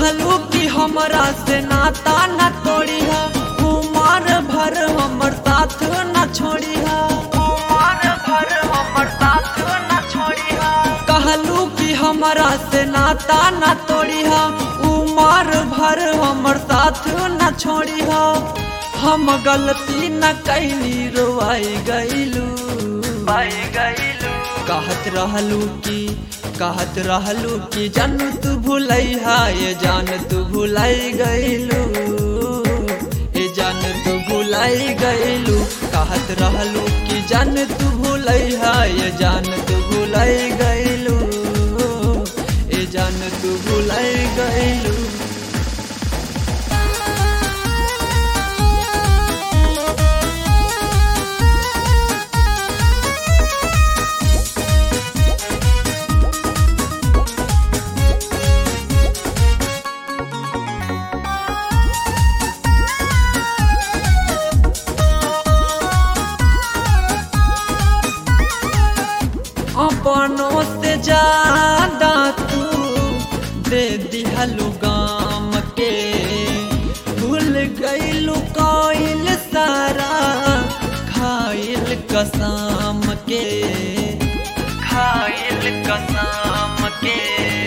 कहलू कि हमरा से नाता न तोड़ी है उमर भर हमर साथ न छोड़ी है उमर भर हमर साथ न छोड़ी है कहलू कि हमरा से नाता न तोड़ी है उमर भर हमर साथ न छोड़ी है हम गलती न कैली रोआई गईलू पाई गईलू कहत रहलू कि कहत रहलू कि जान तू भूलैहा ये जान तू भूलाई गईलू ये जान तू भूलाई गईलू कहत रहलू कि जान तू भूलैहा ये जान तू भूलाई गईलू ये जान तू भूलाई गईलू अपनों से ज्यादा तू दे दिहलु गाम के भूल गईलु कोइल सारा खाइल कसम के खाइल कसम के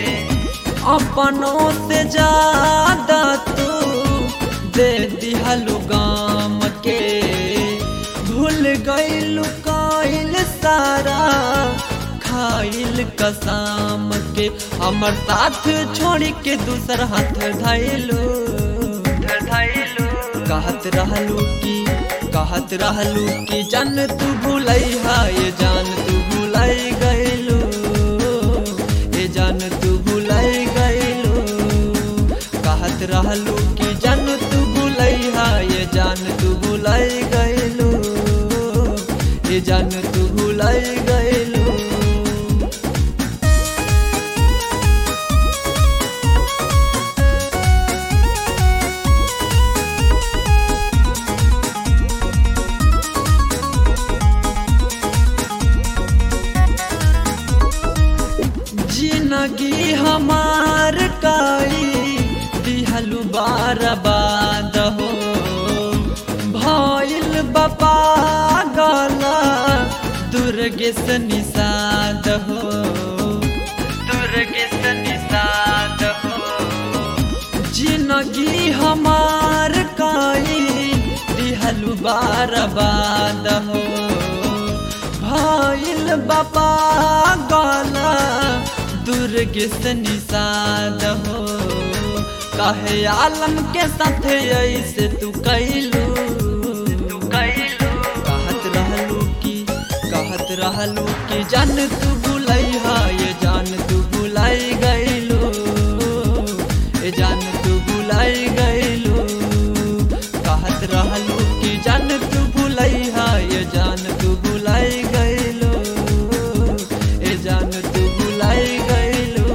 अपनों से ज्यादा तू दे दिहलु गाम के भूल गईलु कोइल सारा खाइल कसम के हमर साथ छोड़ के दूसर हाथ धैलू धैलू कहत रहलू कि कहत रहलू कि जान तू भूलैहा ये जान तू भूलाई गईलू ये जान तू भूलाई गईलू कहत रहलू कि जान तू भूलैहा ये जान तू भूलाई गईलू ये जान तू भूलाई गईलू जिंदगी हमार काई दिहलु बार बाद हो भइल बपा गला दुर्गे से निषाद हो दुर्गे से निषाद हो जिंदगी हमार काई दिहलु बार बाद हो भइल बपा गला दुर्गे से निषाद हो कहे आलम के साथ ऐसे तू कैलू तू कैलू कहत रहलू कि कहत रहलू कि जान तू भूलैहा ये जान तू भूलाई गईलू ये जान तू भूलाई गईलू कहत रहलू कि जान तू भूलैहा ये जान तू भूलाई गईलू ये जान तू भूलाई गईलू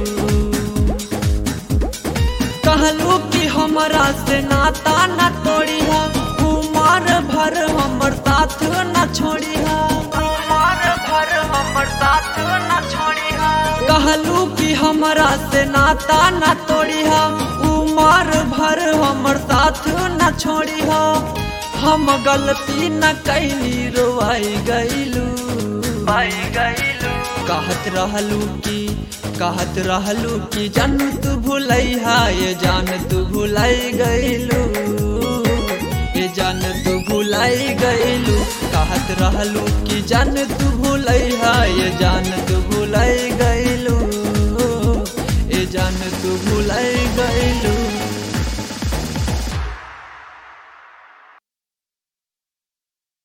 कहलू कि हमरा से नाता न तोड़ी है उमर भर हमर साथ न छोड़ी है उमर भर हमर साथ न छोड़ी है कहलू कि हमरा से नाता न तोड़ी है उमर भर हमर साथ न छोड़ी है हम गलती न कैली रोआई गईलू पाई गईलू कहत रहलू कि कहत रहलू कि जान तू भूलैहा ये जान तू भूलाई गईलू ये जान तू भूलाई गईलू कहत रहलू कि जान तू भूलैहा ये जान